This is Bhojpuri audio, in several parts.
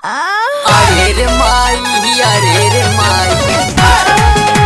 अरे रे माई अरे रे माई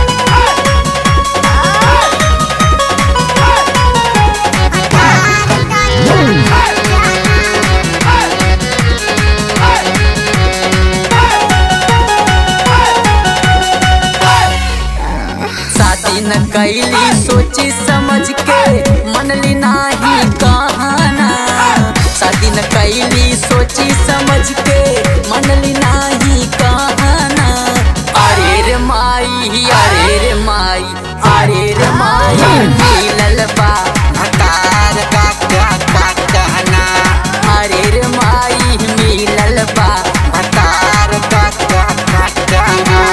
शादी न कैली सोची समझ के मनली नाही कहना शादी न कैली सोची समझ के मनली नाही कहना अरे रे माई अरे रे माई अरे रे माई मिलल बा हकार का का का कहना अरे रे माई मिलल बा हकार का का का कहना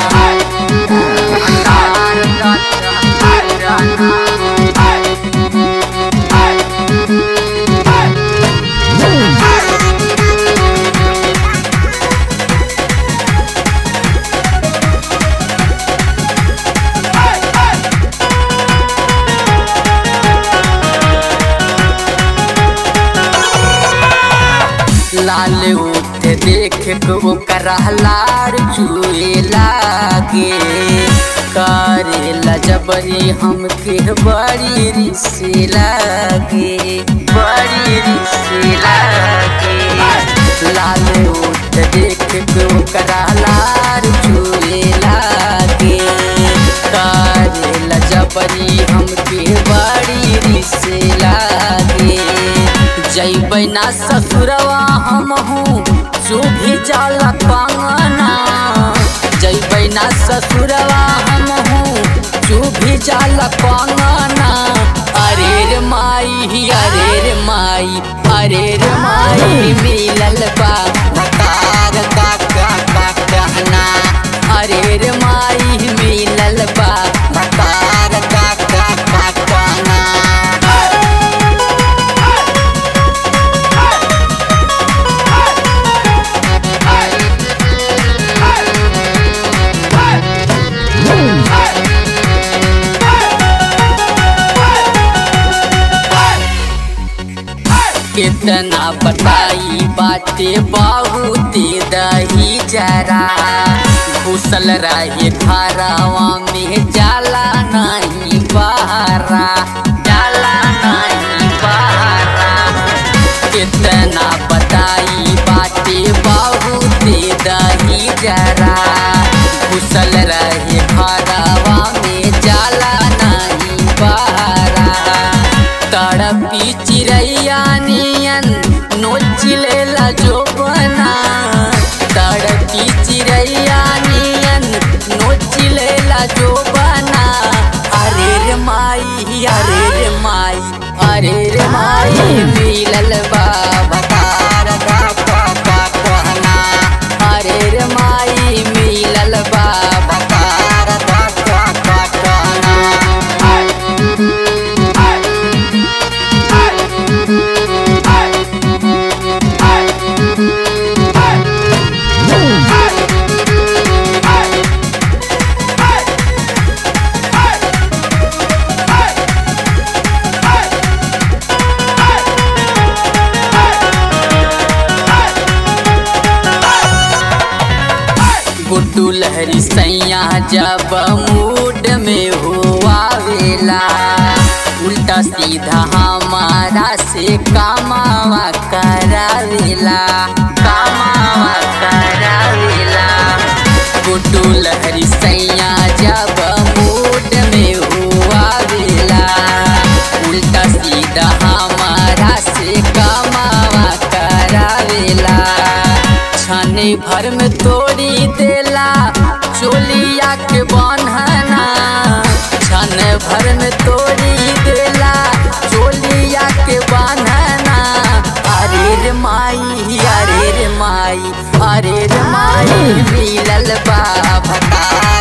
लाल उठ देख के ओकरा लार चुए लागे करे लजबरी हमके बड़ी रिसे लागे बड़ी रिसे लागे लाल उठ देख के ओकरा लार चुए लागे करे लजबरी हमके बड़ी रिसे लागे जैबै ना ससुरवा हम हूँ जो भी जाला पांगना जैबै ना ससुरवा हम हूँ जो भी जाला पांगना अरे रे माई अरे रे माई अरे रे माई मिलल बा बकार का का का कहना अरे रे माई मिलल बा बकार का का का कहना कितना बताई बाटे बहुते दही जरा घुसल रहे घरवा में जाला नहीं बहरा जाला नहीं बहरा कितना बताई बाटे बहुते दही जरा घुसल रहे घरवा में जाला नहीं बहरा तड़पी चिड़ैया नियन नोच लेला जो बना तड़पी चिड़ैया नियन नोच लेला जो बना अरे रे माई अरे रे माई अरे रे माई मिलल बा बकार का का का कहना अरे रे माई मिलल बा बकार का का का कहना गुड्डू लहरी सैया जब मूड में हुआ वेला उल्टा सीधा हमारा से कामावा करावेला कामावा करावेला गुड्डू लहरी सैया जब मूड में हुआ वेला उल्टा सीधा हमारा से कामावा करावेला छाने भर में तोड़ी देला चोलिया के बन्हना छन भर में तोड़ी देला चोलिया के बन्हना अरे रे माई अरे रे माई अरे रे माई मिलल बा भकार